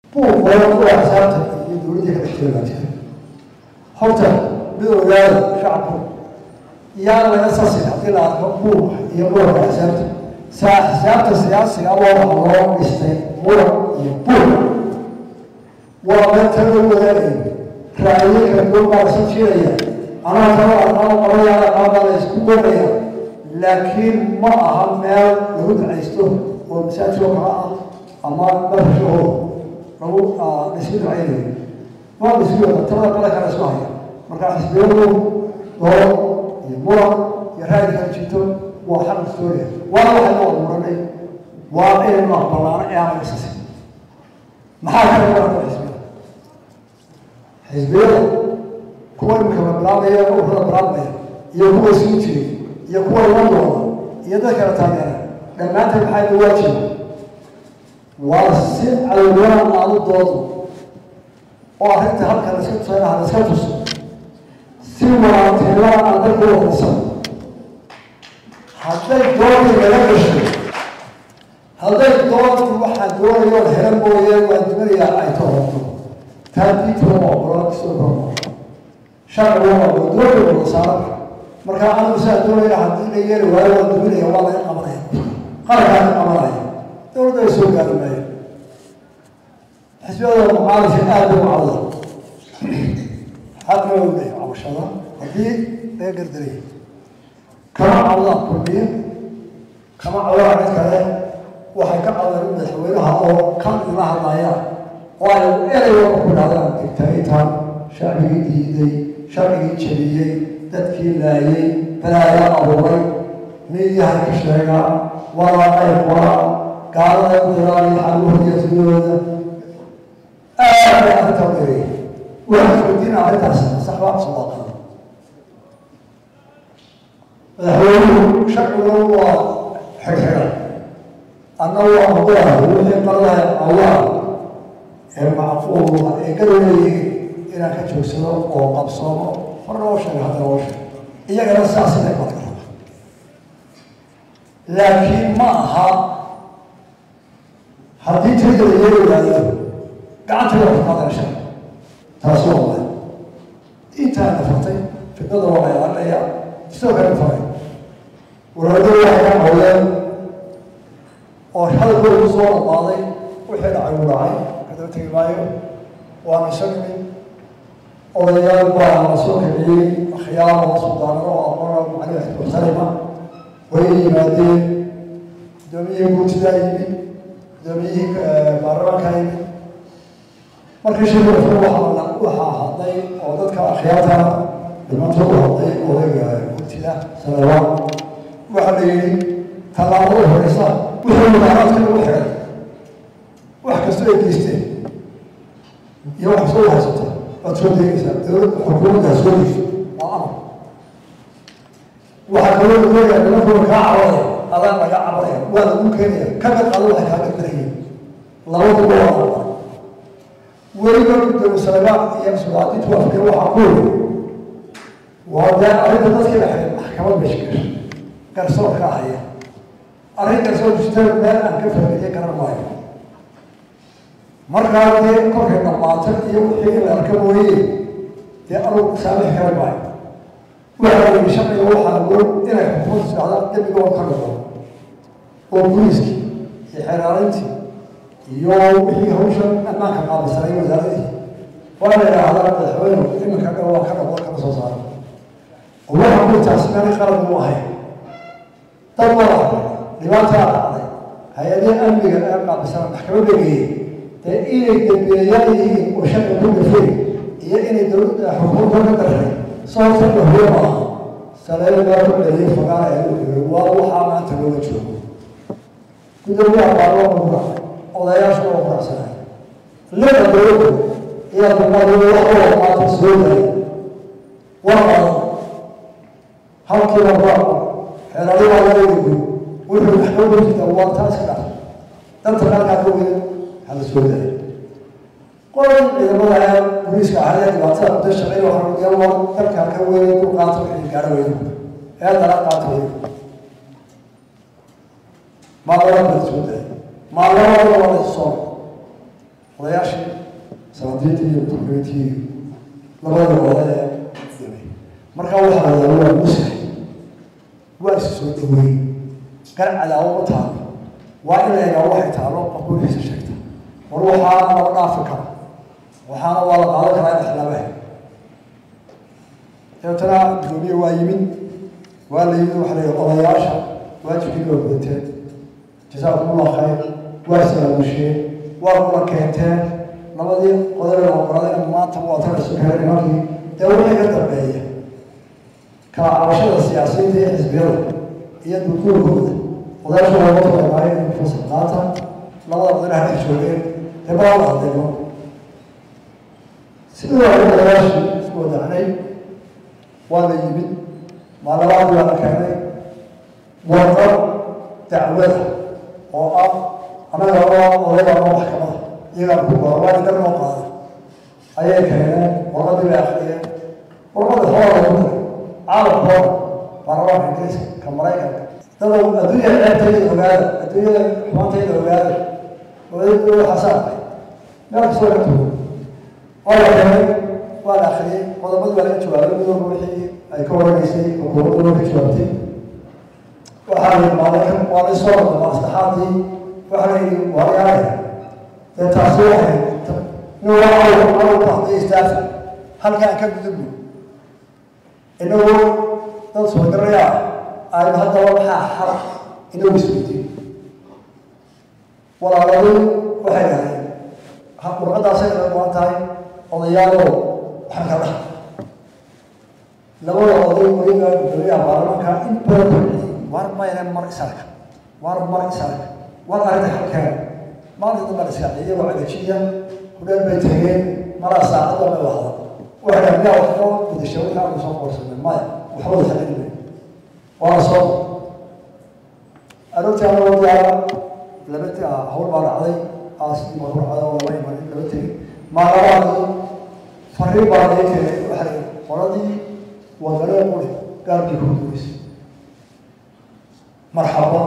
buuq badan kuwa xisaabta iyo dowladdii ka dhex jira baa jira horta mid ogaada shacabku yaa laga sasin haddii la arko buuq iyo muranka xisaabta saa xisaabta siyaasiga waa waxa loo dhistay muran iyo buuq waa meelta lagu wadaagayo ra'ayo kala duwan baa lasu jiiraya anaa kala aqaano qolayaala qaabaa la isku goraya laakiin ma aha meel lagu ducaysto oo masaajidoo kala ah ama barashahooda lagu laisku ducaynayo ma laisku wada talada qala kala isku haya marka xisbiyadu dooro iyo muran iyo ra'yi kala jirto waa xaq historia waa waxaynu wada muranay waa inaynu aqbalaano ee aan laga sasin maxaa kale muranka xisbiyada xisbiyada kuwa imika la bilaabaya ururada bilaabmaya iyo kuwa sii jiray iyo kuwa iman doona iyo dad kala taageera dhammaanteed maxaa ina waajiba waa si cadowyahan aadu doodo oo arrinta halka la iska tusayna ha la iska tuso si wanaagtinimada aan dalku waqaysan hadday doodii laga gasho hadday doodii waxaa doonayo hela mooye waa dimanayaa ay toorto taadiituma ogola soo koro sharciga waa dooda wada saaran marka anigu saa doonaya haddii la yeeli waayo waa duminaya waa laga qabanaya qarankaa ka qabanaya dowladda ay soo gaari maayo xisbiyada mucaaradka aada u cawda xaqna waa leeyahay cabashada haddii laga gardaray kama cawdaan kulmiye kama cawdaan cid kale waxay ka cawdaan madaxweynaha oo kan ila hadlayaan oo ay ereyga ku dhahdaan digtaagitaan shacbigii diiday sharcigii jabiyey dadkii laayay balaayaa abuuray miidiyaha ka sheegaa walaaqay qoraa gaalada u diraaliya xaluhooda sidooda aad bay arrinta u dheereeyay waxaan weydiina arrintaas saxbaa sawaaqan madaxweynuhu sharcigu waa xirxiran anna waa ogolah wixii qaradaha allah ee macquula ee gadoleeyihiin inaan ka joogsado oo qabsoomo marna oo sheega haddana oo sheeg iyagana saas inay badka raba laakiin ma aha haddii tirida la yeeli waayo gacanta waa kuqaadana sharci taasi waa waay intaa nafartay fidnada waa la ilaalinaya sidoo kale faray walaadada waxay ka cawdeen oo hadalkooda ku soo dhamaaday wixii dhacay uu dhacay kadaba tegi maayo waana iso nimin odayaal baa la soo kiciyey akhyaar oo suldaanado oo aqoona macalin muxtarima way yimaadeen guddoomiyihii guurtidaa yimid guddoomiyihii baarlamaankaa yimid markii shirka waxaa waxaa hadlay oo dadka akhyaarta dhimanta u hadlay odayga guurtida sanadaan waxaa la yidhi tallaabada horeysa wixii mudaaraadka lagu xiray wax kastoo ay geysteen iyo wax soo haysata waad soo deegaysaa dowladda xukuumaddaa soo degso waa amar waxaa kaloo doonaya nimankuna kaa cabanaya adaan laga cabanaya waa lagu keenaya ka mid qado waxay kaaga darayeen labaduba waa amar weliba gudoomiye salebaan iyo sudaadintu afkee waxaa ku yiri waa dee arrinta dadkii la xiray maxkamad meesha gasha garsoorka haya arrin garsoor jirta meel aan ka fahmiye garan maayo markaa dee kolkay dhamaato iyo wixii in la arka mooye dee anugu saamix kara maayo waxaa yidhi sharciga waxaa awood inay xukuumadda socdaan dembigood ka dhigo oo booliiskii iyo xeraarintii iyo wixii hawshan ammaanka qaabisanay wasaaradii waa la yidhaahdaa madaxweynu iminka dhan waa ka dhaqo kama soo saaro oo waxa ku taasi meel qalad mu ahayn dad wada dhibaataa dhacday hay-adihii amniga ee qaabisana maxkamadda geeyey dee inay dambeeyaan yihiin oo sharci ku gafeen iyo inay dowladda xukuumta ka daray sababta dhahuye maaha saleele baa ku dhaliyay fagaara ee u xigay waa waxaa maanta looga joogo gudoomiyaha baarlamaanka odayaasha oo quracsanay lida dowladda iyo dumadooda waxooda maanta soo daayay waa qadan halkiiba waa xeeladi waa laga yidhi wuxuu maxkamada jirta waa taas ka dhacay danta qalkaa ka weyn hala soo daayay qolan ciidamada ee booliiska ahaya dhibaatada muddo shaqeyn waxaa laga waa dalka ka weyn ku qaato wixii gaara weyn ee dala qaato weyn maalmada la soo daayay maalmada waa la soo odayaashii salaadiintii iyo turkiintii labada oda ee dhimay markaa waxaa la waa musax waa isu soo dhaweey gar cadaawo ma taalo waa in la egaa waxay taalo qofku wixiisa sheegta war waxaana lama dhaafi kara waxaana waa la qaadan karaa in ixlaabaha dabeetana gudoomiye waa yimid waa la yimid waxa la yihi odayaasha waajibkii waa gudateen jasaakumullah khayr waa salaamusheen waa kula keenteen labadii qodobe ogoladayna maanta waa tagaysu keenay nimankii dee wixii ka dambeeya kala cabashada siyaasiyiinta iyo xisbiyada iyo dukuurkooda odayaasha looga talagaayo in fursad qaata labada qodana halka joogeen dee baa la hadleeno sidii waa odayaashii isku wadacnay waa la yimid maalabaadii waa la keenay warqad dacwada oo ah annaga oo odayga ama maxkamada iyagaa ku gora waa idar noo qaada ayay keeneen warqadii bay akriyeen warqada xoolaa lagu daray caalamkooda baarlamaanka ingiriiska ka maraykanka dada adduunya ceebtayda ogaada adduunyada xumaantayda ogaada odaygu waxaasa arkay meel kastoo ka tugo waa la keenay waa la akriyey qodobadii waa laga jawaabay midooba wixii ay ka waranaysay xukuumaddu loo ka jawaabtay waxaa la yimaaday waa la isoo wada maslaxaadii waxaa la yidhi waaryaale dee taasi waxay nin waa aw aw baxday istaafi halkaan ka gudubno inagu dad soo diraya aynu haddaba maxaa xala inagu isweydiin walaaladii waxay dhahdeen warqadaasay naga go-an tahay odayaaloo waxaan ka dhaha labada oday weliba gudoomiyaha baarlamaanka in badan kordhiyay war mayna mar isarka war mar isarka war arrinta halkeena maalinta dambe la iska iyagoo cagajiya hudheel bay tageen malaa saacada may wahda waxay dhahan miyaa wax noo gudashay wixii aanu soo qoorsanay maya waxba wada xalinay waa la soo aroortii anagoo diyaara laba hawl baa dhacday aasidii baa ku dhacday oo laba iman laba tegey maalabaadii fariin baa laga keenay waxay qoladii wadane quri gaarkii ku guureysay marxaba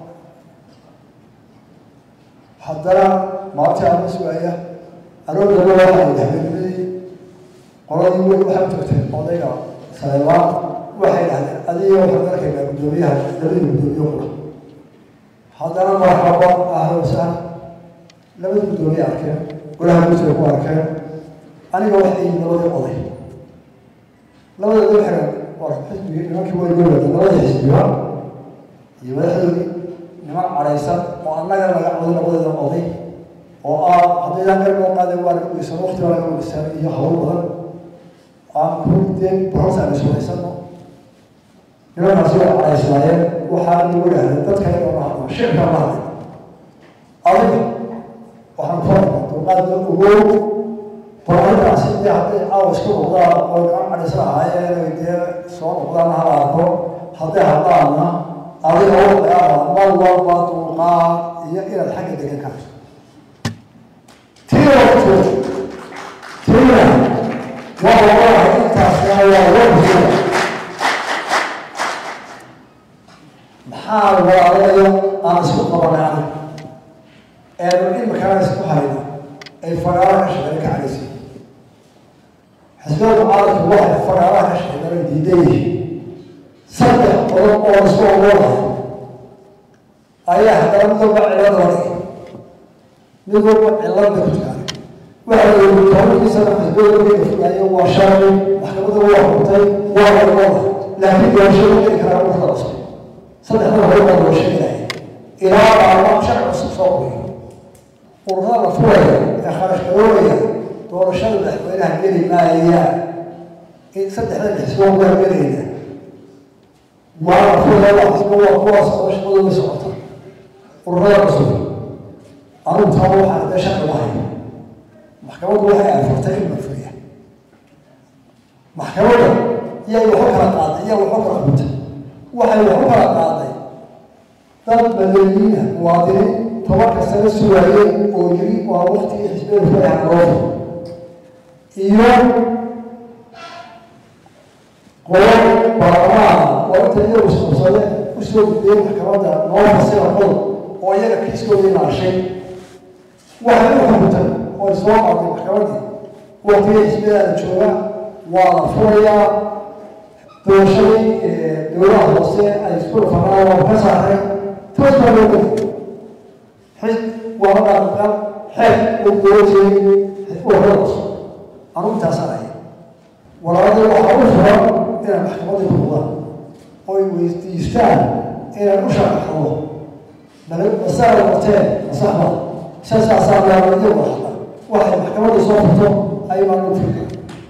haddana maalintii ama sugaaya aroor daba waxaa yidhi habeennimadii qoladii wey waxay tagteen odayga saleebaan waxay dhahdeen adiga waxaan arkaynaa guddoomiyaha labadii guddoomiye qura haddana marxaba ahlan wasahlan labadii guddoomiye arkeen golaha guusay ku arkeen aniga waxay labadii oday labadooda waxay war xisbigii nimankii way goolada labadii xisbiba iyo madaxdoodii niman cadhaysan oo annaga naga coday labadeeda oday oo ah haddaydaan meel loo qaaday waa naga weysan waqti baa naga weysan iyo hawl badan aan ku dee boros aan iswadaysano nimankaasi waa cadhaysnaayeen waxaa nagu dhahdeen dadka inoo hadlo shirka ma hadlay adiga waxaan ku hadlay dulqaadna ogow barnaamijkaasi dee hadday caawa isku noqdaan oo niman cadhaysan ahaayeen dee soo noqdaan hala arko hadday hadlaanna adiga waxyaaba mar walba dulqaad iyo inaad xagga degan karto tiina tiina waa walahi intaasna waa warsiya maxaa walaalayo aan isku qabanay adag eenu imikana isku hayna ay fagaara ka shaqeyn ka cadhaysa xisbiyada mucaaradku waxay fagaaraha ka shaqeynana diidan yihiin saddex qodob oo isku ogoolahay ayaa haddana mid walba cilad la dhigay mid walba cilad bay ku jiraan waxa la yidhi tobankiisana xisbiyada markay fogaayo waa sharci maxkamadda waa xukuntay waa warwada laakiin doorashada geli karaa ururada cusub saddexda hore baa loo sheegaya ilaa baarlamaan sharci cusub soo qoyo ururada la furaya ee kharash garoobaya doorashada madaxweynaha geli maayaan in saddexda xisbo waa gelayna waa la furaya xisbo waa kuwaas oo shaqadooda socota ururada cusub anigu taa waxaan dee sharci lahay maxkamaddu waxay afartay in la furiya maxkamadda iyay waxu kala qaaday iya waxu kala xuntay waxay waxu kala qaaday dad madaniyiina muwaadiniin tobanka sano sugaayeen oo yiri waa waktigii xisbiyada furaha loo iyo qolo baarlamaana oo inta iyagu isqabsade usoo gudbiyey maxkamadda noo fasira qodob oo iyaga kiiskooda ilaashay waxay u xukuntay oo soo qaaday maxkamadii waqtigii xisbiyadaada jooga waa la furayaa doorashadii dowlaha hoose ay isku dhufanaan waa ka saaray toos baa loo geli xis waa dhaqan xeeg uu goojiyey uradaas arrintaasaan ahay walaalada waxaa u furan inay maxkamadii ku noqdaan oo ay weydiistaan inay u sharaxdo masaala qorteen masaxda sasaasaa laaladii waxda waxay maxkamadda soo furto aybaan u firka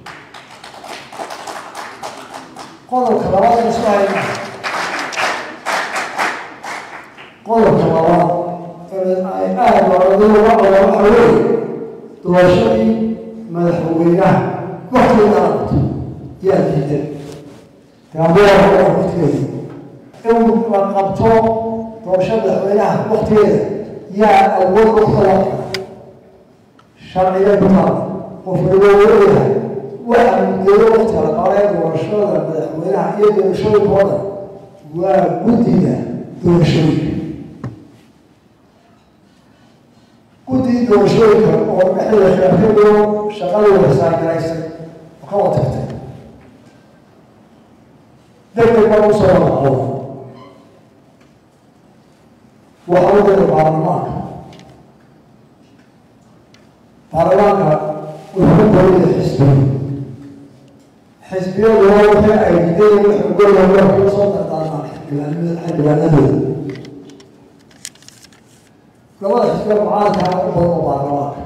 qodobka labaad isku hayna qodobka labaad ay aada walaaladu uga qodan waxa weeye doorashadii madaxweynaha waktigeeda aadto yaa diidan gaambeera waktigeeda in la qabto doorasho madaxweynaha waktigeeda yaa awood u qaban sharciga kutaal qofka loo leeyahay waxa muddeeyo waktiga la qabanaya doorashada madaxweynaha iyo doorashooyinkooda waa guddiga doorashooyinka guddiga doorashooyinka oo dhexdeeda khilaafyadoo shaqadii wasaagaraysay oo ka wada tagtay degdeg baa u soo wadaco waxa u dira baarlamaanka baarlamaanka wuxuu ka baryaya xisbiga xisbiyaduna wixii ay diideen wuxuu golaya waa kula soo dardaarmaan xildhibaanadooda labada xisbiya mucaaradka u badan oo baarlamaanka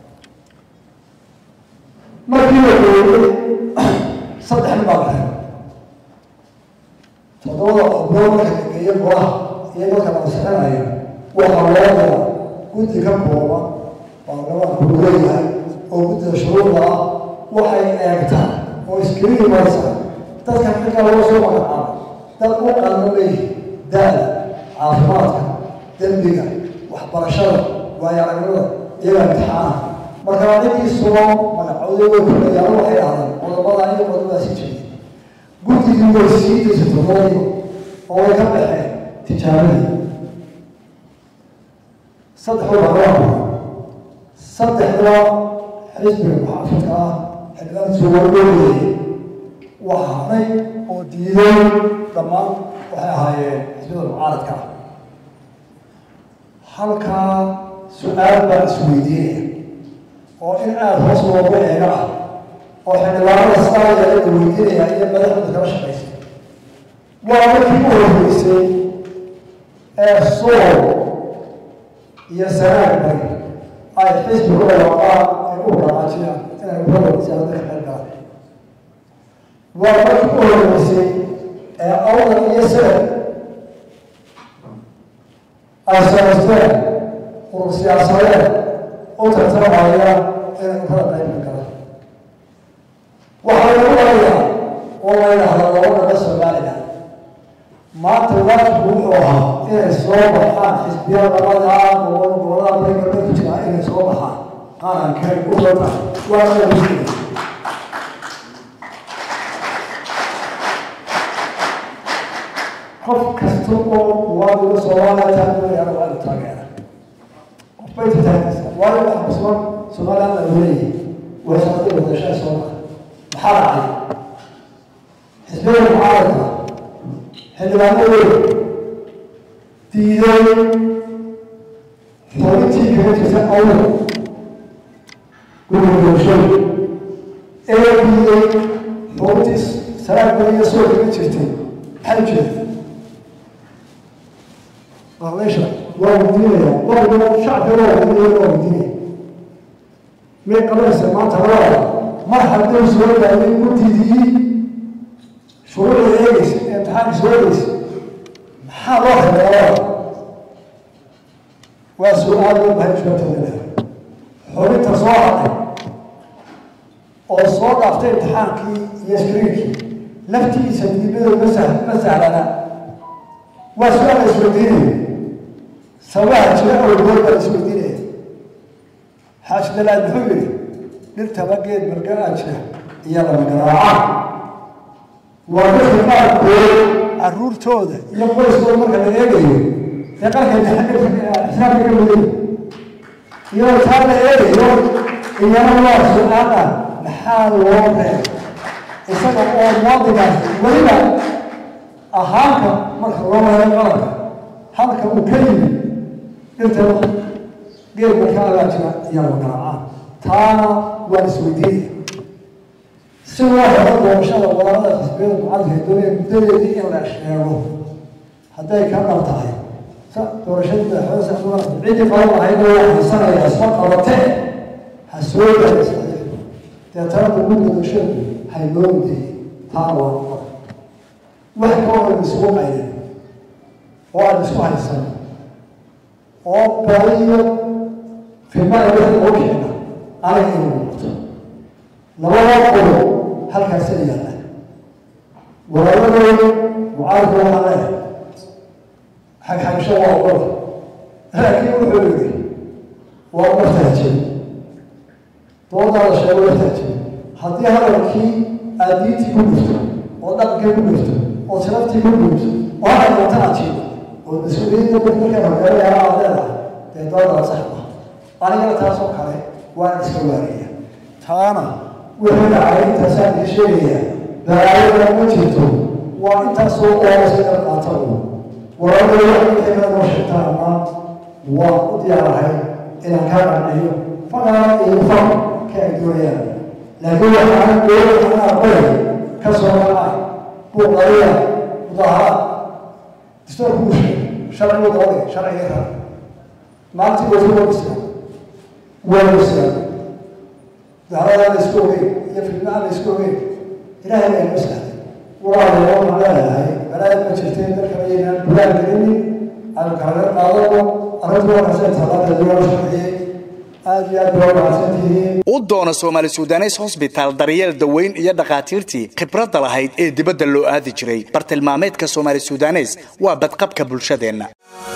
markii la geeyey saddex nin baa la helay toddobada xubnood marka la geeyo golaha iyo marka la ansixinayo waxaa loo dira guddi ka kooban baarlamaanku uu leeyahay oo guddida shuruuda ah waxay eegtaan oo iskriini marsa dadka xilka laga soo magacaabo dad u qalmamay da-da caafimaadka dembiga waxbarashada waayo aragnimada iyaga imtixaana marka ciddii sugo magacooda way kulayaan waxay dhahdaan qodobada iyo qodobada si jiray guddigii way sii daysay toddobadii oo way ka baxeen tijaabadii saddexda baarlamaanka saddexda xisbiga muxaafidka ah xildhibaan suugaogeeyay waxa haray oo diiday dhammaan waxay ahaayeen xisbiyada mucaaradka ah halkaa su-aal baan isweydiinaya oo in aada hoos loogu eega ah oo xildhibaanada saaya la weydiinaya iyo madaxdooda kala shaqaysa waa markii u horreysay ee sool iyo sanaag bari ay xisbiga u dhawaaqaan ay u dhaqaajiyaan inay urada siyaasadda ka qayb galaan waa markii u horreysay ee awdan iyo sanad ay samaysteen urur siyaasadeed u tartamaya inay urada qaybka galaan waxaa lagu warayaa oo la yidhaahdaa labadaba soomaaliga maanta waajibku wuxuu ahaa inay soo baxaan xisbiyada labada gobol gobolada bariga ku jira inay soo baxaan qarankay u dota waa inay muslimiin qof kasta oo waadiga soomaaliya taageeraya waa inu taageera qof bay taageeraysaa waayo waxa kusugan somaliland la leeyahay way socday wadashada soo baxa maxaa dhacay xisbiyada mucaaradka xildhibaanadooda diiday xoolintii kaga jirta awal guriga doorashooda ee diiday xoolintii salaadba iyo soo kaga jirtay maxay jeeda meesha waa weydiinaya waqtiga shacbiga waa weydiinaya waa weydiinaya may qabanaysa maanta labada mar hadduu soo daayay guddigii shuruucda eegeysa ee imtixaanka soo eegeysa maxaa loo xidhay waa su-aal loo bahay jawaabteeda leh xubinta soo hadhay oo soo dhaaftay imtixaankii iyo skriinkii laftiisa diibadooda ma sah ma sahlana waa su-aal la isweydiinaya sababaha jira awgood baa la isweydiinaya xaaji dalaad muxuu yihi dhirtaba geed margaa jira iyo lama garaaca waa dadka qaarkood caruurtooda iyo qoyskooda marka la eegayo dee qarkay xisaabka ka muday iyadoo taa la eegayo iyana waa su-aala maxaa loo reeb isaga oo muwaadinkaas weliba ahaanka marka loo wareego qaranka halka uu ka yimi dhirtaba geedka ka agaajira iyana garaacaan taana waan isweydiinaya si loo helo doorashada walaarada xisbiyada mucadinka doonaya muddadeedii in la sheego hadday ka dhab tahay doorashadii madaxweyne saxmudan ciddii qaban lahayd oo haysanaya isma qabatee ha soo gaaraysa deetana dowladda doorashadu haynoo mudeeyey taa waa noqon wax kaloo aan isugu qaynin oo aan isku haysan oo bariyo filmada wixii loo keena aniga inuu noqoto labada qolo halkaasa yaalla walaaladooda mucaaradka waxaa leeyahay xagxagsho waa ogola laakiin wuxuu yidhi waa martaajin doodaada sheego martaajin haddii hadalkii aad diintii ku gurto oo dhaqankii ku gurto oo sharaftii ku gurto oo hadal doonta aad jiido oo mas-uuliyadda dadka markaa hogaanaya aad leedahay dee doodaa sax ma anigana taasoo kale waan iska waariya taana wixii dhacay intaasaan ii sheegaya balaayada ma jirto waa intaasoo oorasa in qaata u walaalada waxay noo sheegtaana waan u diyaarahay inaan kaa qanciyo faqaa iyo faq ka ay doonayaan laakiin waxaan doonaya in aqbay ka soo kacay buuqariya mudaharaad distoorku uu sheegay sharcigu doonay sharciga raa maalintii wasi waa bislaan waa bislaan mudaharadaan la isku ogeyn iyo filmaan la isku ogeyn ilaahay baa inoo sahlay walaalayaal waxaan leeyahay balaad ma jirteen dadka ayaynaan bulaan gelinin aanu kalaga qaadano arrintu waa kasee talaada loo sharciyey aada iyo aad baa mahadsantihiin u doono soomaali sudanes hosbitaal daryeel daweyn iyo dhakhaatiirtii khibradda lahayd ee dibadda loo aadi jiray bartilmaameedka soomaali sudanes waa badqabka bulshadeenna